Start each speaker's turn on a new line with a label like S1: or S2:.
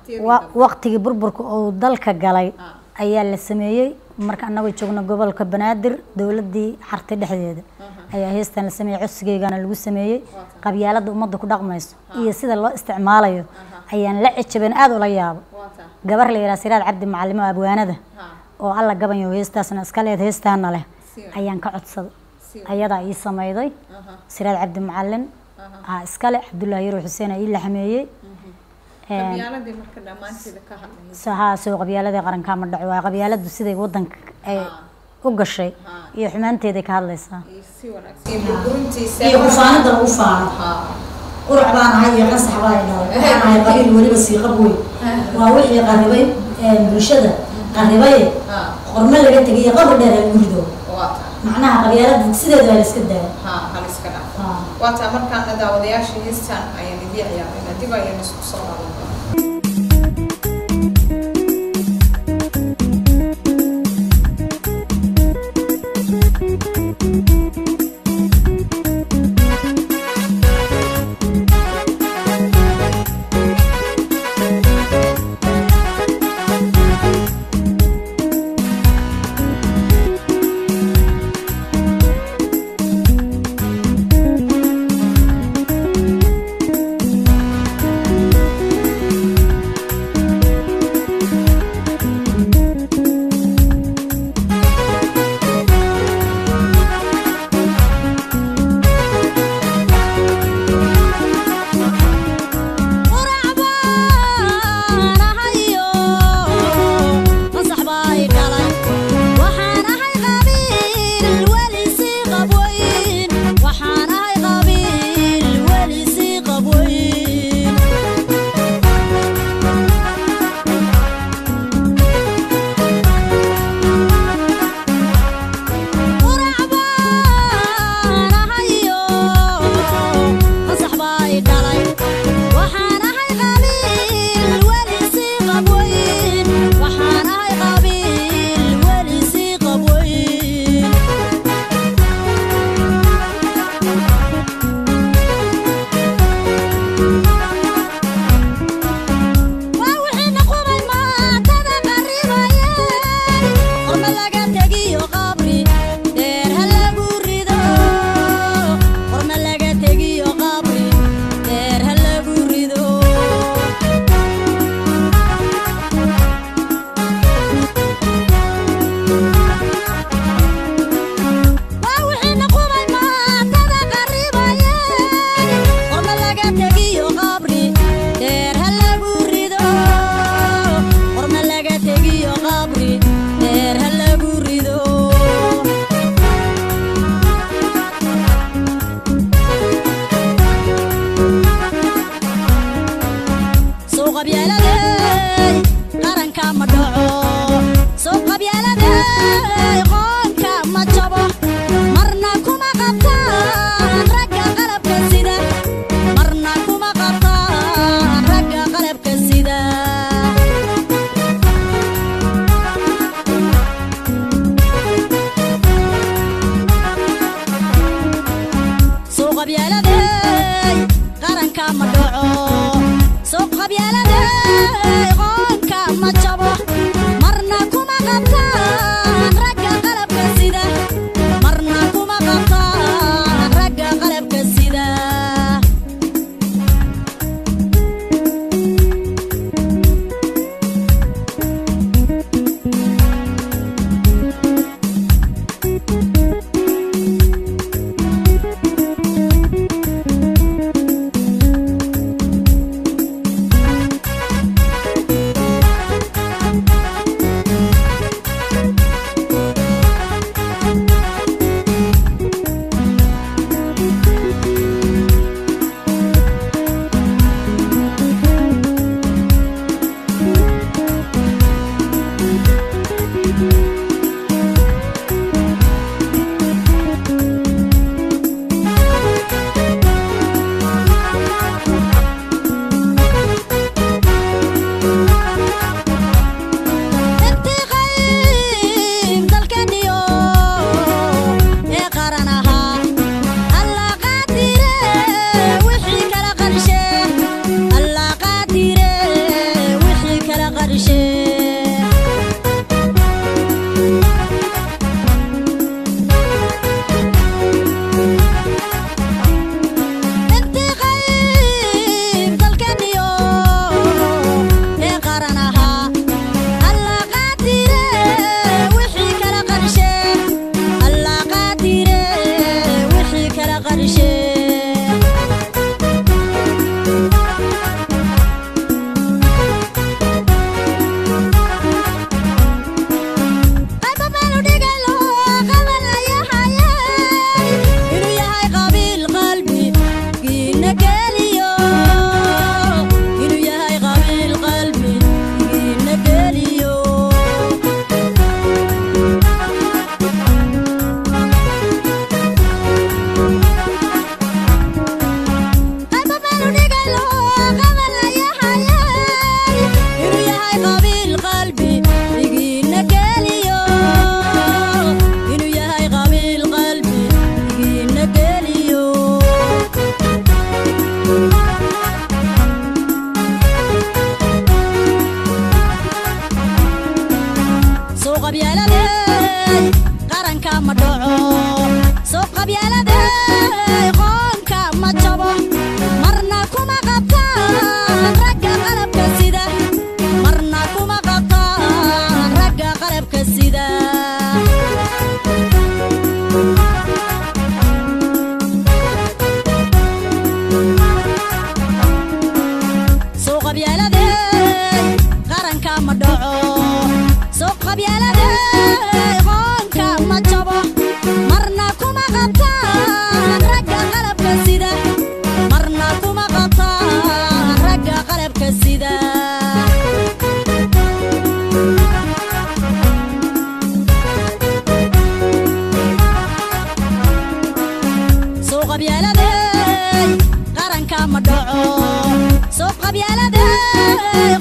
S1: wa- waqtigii burburka uu dalka galay ayaa la sameeyey marka anagoo joogno gobolka banaadir dowladii xarti dhexdeeda ayaa heestan la sameeyey codsigeygana lagu sameeyey qabyaalada ummadda ku dhaqmayso iyo sida loo isticmaalayo ayaan la cejabeen aada ula yaabo gabar la yidhaha siraad cabdi macalimo abwaanada oo alla gabanyo heestaasna iska leed heestaana leh ayaan ka codsaday ayadaa ii sameyday siraad cabdi macalin aa iskale cabdullaahi yarow xuseen aa ii laxmeeyey
S2: qabyaaladii marka dhammaanteeda ka hadlaysa
S1: sahaa soo qabyaaladii qarankaa ma dhaco waa qabyaaladu siday wadanka ay u gashay iyo xumaanteeday ka hadlaysaa
S2: iyo si wanaagsan iyo burburintiisa
S3: iyo kufaanida lagu faano qurac baan ahay iyo qasax baa idhalay waxaan ahay qabiil weliba siiqab weyn waa wixii qaribay bulshada qaribay qorme laga tegay iyo qabri dheer lagu rido
S2: waa taa
S3: macnaha qabyaalada sideeda waa la iska daaya
S2: ha haliska dhaaf
S3: Ah.
S2: waa taa markaana daawadayaasha heestan ayaan idii ciyaarayna dib ayaan isku soo laaban doonaa
S4: qabyaaladey qoonka ma jabo qabyaaladey qoonka ma jabo marna kuma qabtaan ragga qalabka sida marna kuma qabtaan ragga qalabka sida soo qabyaaladey qaranka ma dhaco soo qabyaaladey